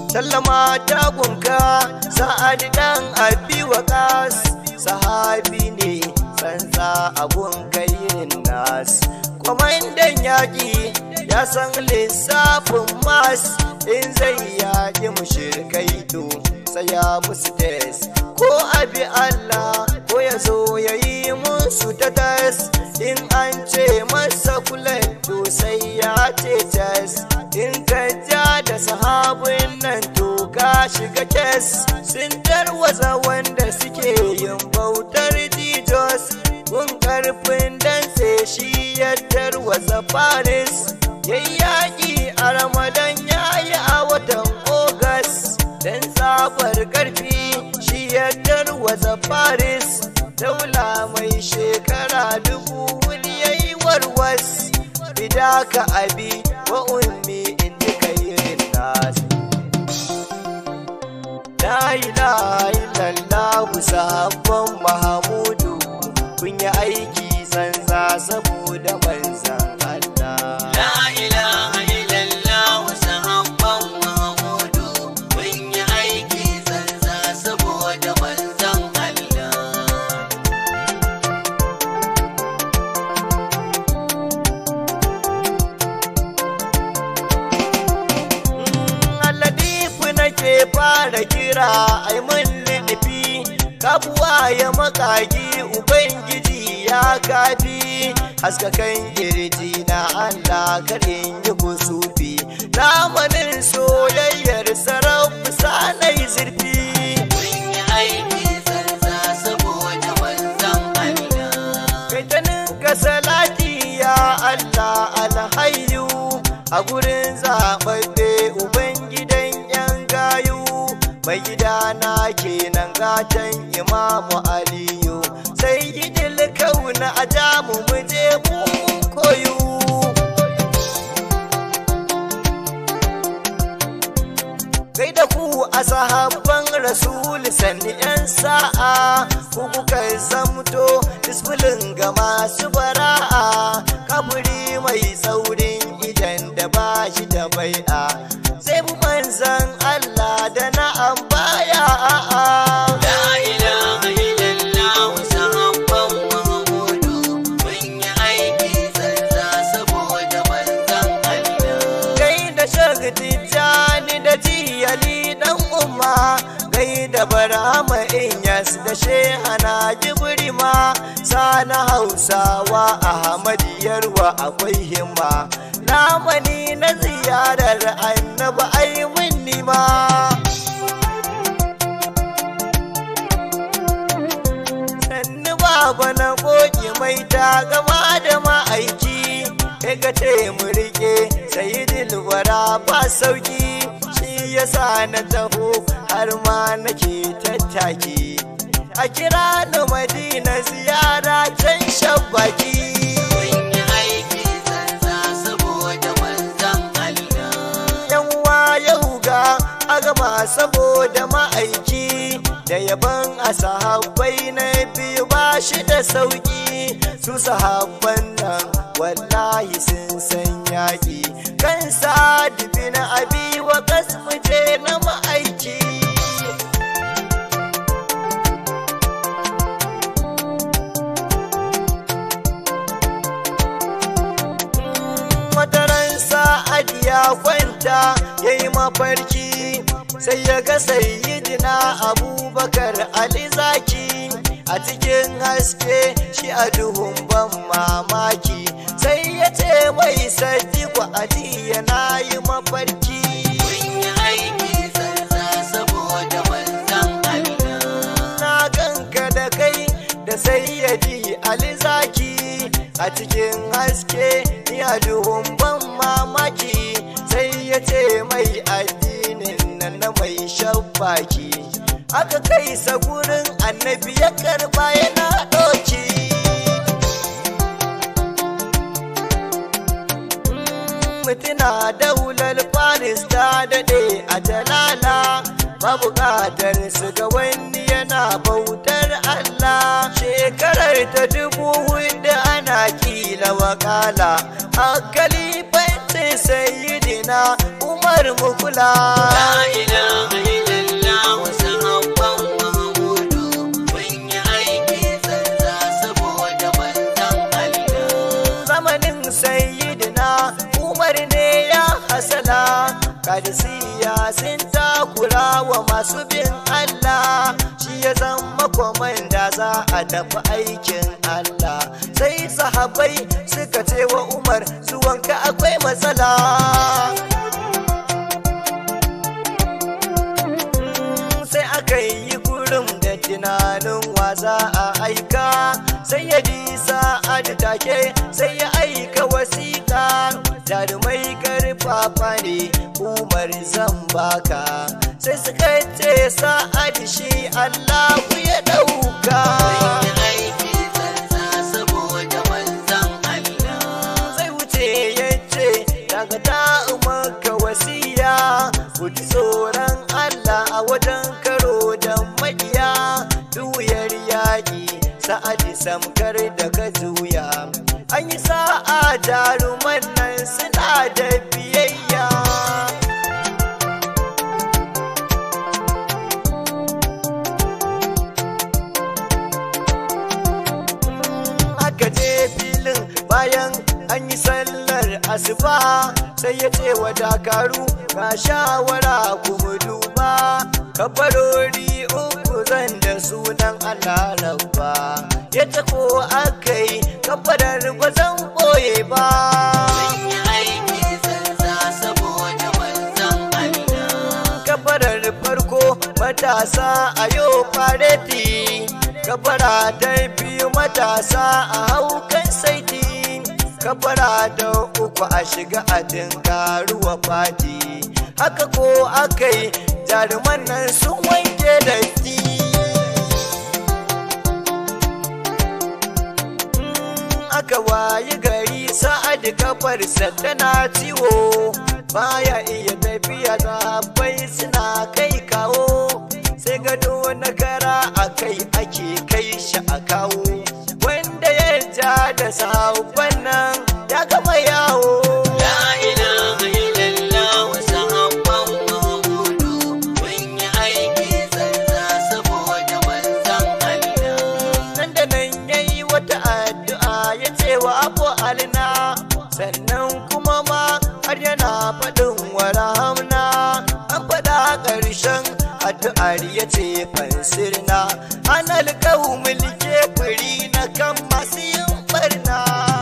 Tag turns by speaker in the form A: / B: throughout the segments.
A: sallama tagunka sa'ad dan abi waqas sahabi ne tsantsa abun kayin nas kwamandan yaƙi ya san lissafin mas in zai yaƙi mushrikai to tsaya musu tes ko abi Allah ko ya zo ya yi musu ta tas in an ce masa kulan to sai ya ce tas in ka ja da sahabin nan to ka shiga kes sun tarwatsa wanda suke yin bautar jijos kun karfin dantse shi ya tarwatsa paris yayyaki a ramadan yayi a watan ogas dan tsabar karfi shi ya tarwatsa paris daula mai shekara dubu wuri yayi warwas bidaka abi wa ummi in duka yin nasu La ilaha illallah sahabban Mahamudu kun yi aiki zanza saboda manzan Allah.
B: La ilaha illallah sahabban Muhammadu mun yi aiki zanza saboda manzon Allah.
A: Aladifu nake fara kira ai mun nufi kabuwa ya makagi Ubangiji ya kafi haskakan girji na Allah karin yi kusufi zamanin soyayyar sarrafa sanai zurfi
B: Mun yi aiki zanza saboda manzon Allah.
A: Kaitanin ka salati ya Allah alhayu a gurin zaɓaɓɓe Ubangidan ‘yan gayu mai gidana kenan gatan Imamu Aliyu sai gidil kauna a jamu mu je mu koyu. kai da ku a sahabban rasul sanni yan sa'a ku kuka zamto disfilin ga masu bara'a kaburi mai saurin idan da ba shi da bai'a sai mu manzan Allah da na'am baya a'a
B: La ilaha illallah sahabban Muhammadu mun yi aiki zanza saboda manzon Allah.
A: gai da shagti jani da jiyali dan umma gai da barama inyas da shehana jibrima sana hausawa ahmadiyarwa akwai himma lamani na ziyarar annabi ai minni ma sannu baba na koki mai ta gama da ma'aiki ya ga ce mu rike sai dilwara ba sauki shi yasa na taho har ma nake tattaki a kira ni madina ziyara can shabbaki
B: Mun yi aiki zanza saboda manzon Allah.
A: yan yau ga a gama saboda ma'aiki da yaban a sahabbai na biyu ba shi da sauki su sahabban nan wallahi sun san yaƙi kan sadibi na abi wa kasmuje na ma'aiki wataran sa'ad ya kwanta ya yi mafarki sai ya ga sayyidina abubakar alizaki a cikin haske shi a duhun ban mamaki sai ya ce mai sadiku ajiya na yi mafarki
B: Mun yi aiki zanza saboda manzon Allah.
A: na ganka da kai da sayyadi alizaki a cikin haske ni a duhun ban mamaki sai ya ce mai addinin nan na mai shabbaki aka kai sa gurin annabi ya karba yana ɗauki mutuna daular faris ta daɗe a jalala ba buƙatar su ga wani yana bautar Allah shekarar ta dubu hudu ana kila wakala a kalifancin sayidina umar mukula
B: La ilaha illallah sahabban Muhammadu mun yi aiki tsantsa saboda manzon Allah.
A: zamanin sayyidina umar ne ya hasala kadisiya sun takura wa masu bin allah shi ya zama kwamanda za a tafi aikin allah sai sahabai suka ce wa umar zuwanka akwai matsala Mm, sai aka yi gurin da tunanin wa za a aika sai ya disa take sai ya aika wasiƙa jarumai karfafa ne umar zan baka sai suka ce sa'ad shi allahu ya ɗauka
B: Mun yi aiki tsantsa saboda manzon Allah.
A: zai wuce ya ce daga ta maka wasiya ku ji tsoron Allah a wajen karo da maƙiya duyar yaƙi sa'adi samkar da ka juya an yi sa'a jaruman nan suna da biyayya aka je filin bayan an yi sallar asuba sai ya ce wa dakaru ga shawara kuma duba kafarori uku zan da sunan Allah rabba ya ta ko aka yi kafarar ba zan boye ba
B: Mun yi aiki tsantsa saboda manzon Allah.
A: kafarar farko matasa a yau fareti kafara ta biyu matasa a haukan saiti kafara ta uku a shiga a dinkaruwa fati haka ko aka yi jaruman nan sun wanke datti aka wayi gari sa'ad kafarsa tana ciwo baya iya tafiya bai suna kai kawo sai gado na kara a kai ake kai shi a kawo wanda ya ja da sabon nan ya gama yawo
B: La ilaha illallah sahabban Muhammadu mun yi aiki tsantsa saboda manzon Allah.
A: nan da nan ya yi wata addu'a ya ce wa abu alina sannan kuma ma har yana faɗin wa rahamna an faɗa ƙarshen addu'ar ya ce fansirna an alƙawu mulke firi na kan masu yin barna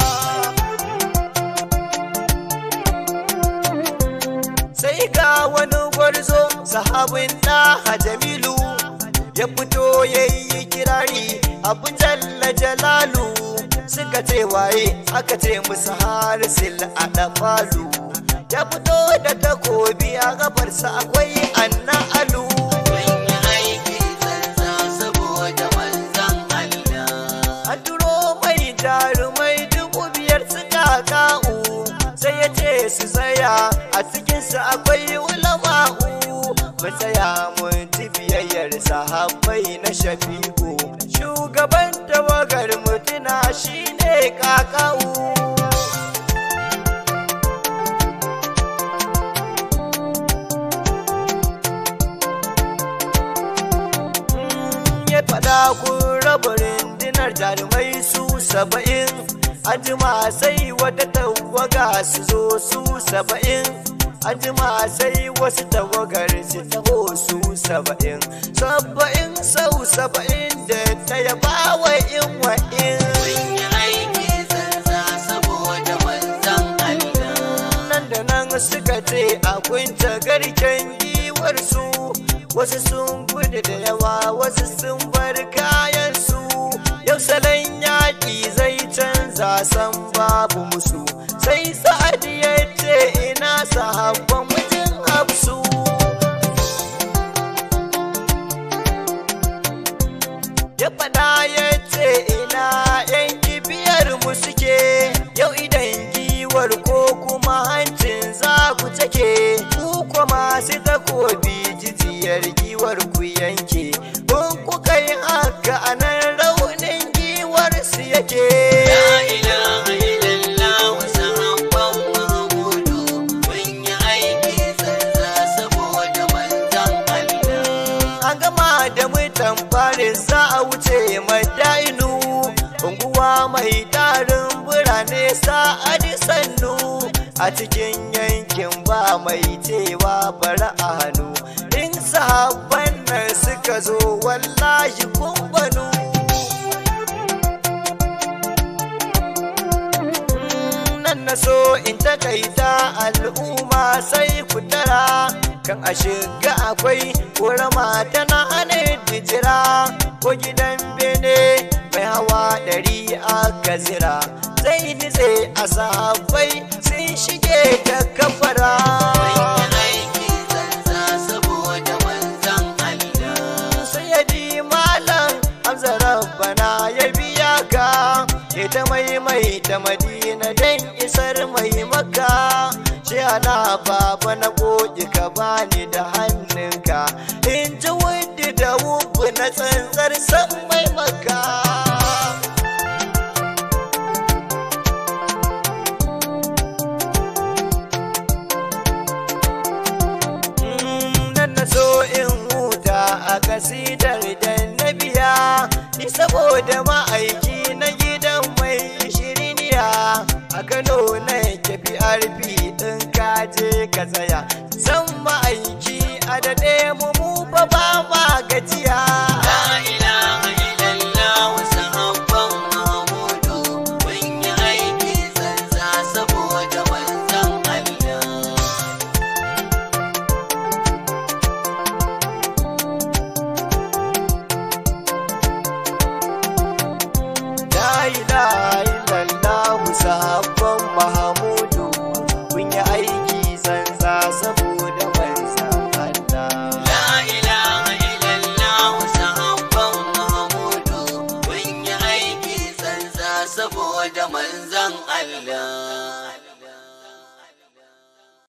A: sai ga wani gwarzo sahabin ɗaha jamilu ya fito ya yi kirari abu jalla jalalu suka ce waye aka ce musu harisil a ɗafalu ya fito da takobi a gabarsa akwai anna alu
B: Mun yi aiki tsantsa saboda manzon Allah.
A: an turo mai jarumai dubu biyar suka ka'u sai ya ce su tsaya a cikinsu akwai ulama'u mu tsaya mun ji biyayyar sahabbai na shafi'u shugaban tawagar mutuna shine kaka'u ya faɗa kun raba rundunar jarumai su saba'in ajima sai wata tawaga su zo su saba'in ajima sai wasu tawagar su taho su saba'in saba'in sau saba'in da ta yaba wa in wa'in
B: Mun yi aiki tsantsa saboda manzon Allah.
A: nan da nan suka ce a kunta garken giwarsu wasu sun gudu da yawa wasu sun bar kayansu yau salon yaƙi zai canza san babu musu sai sa'ad ya ce ina sahabban mutum hafsu ya faɗa ya ce ina yan kibiyar mu suke yau idan giwar ko kuma hancin za ku take ku kuma masu takobi jijiyar giwar ku yanke kun kuka yi haka a nan raunin giwar su yake
B: La ilaha illallah sahabban Muhammadu mun yi aiki
A: mutan Paris za a wuce madainu unguwa mai tarin birane sa'adi sannu a cikin yankin ba mai cewa bari a hannu in sahabban nan suka zo wallahi kun banu nan na so in takaita al'umma sai ku tara kan a shiga akwai ƙorama tana hana jira ko gidan bene mai hawa ɗari aka zira zai nitse a safai sun shige ta kafara
B: aiki zanza saboda manzan Allah
A: sayyadi malam hamza rabbana ya biya ka ita maimaita madina don isar mai maka shi ana baba na goji ka bani da hannunka in ji wadda da wuku na tsantsar san mai maka nan na so in huta a kasidar da na biya ni saboda ma'aiki na gidan mai shiriniya a kano na tafi arfi in ka je ka tsaya san ma'aiki a daɗe mu mu ba ba ma gajiya
B: La ilaha illallah sahabban Muhammadu kun yi aiki zanza saboda manzan Allah
A: La ilaha illallah sahabban Mahamudu kun yi aiki sansa saboda manzan Allah.
B: La ilaha illallah sahabban Muhammadu kun yi aiki zanza saboda manzan Allah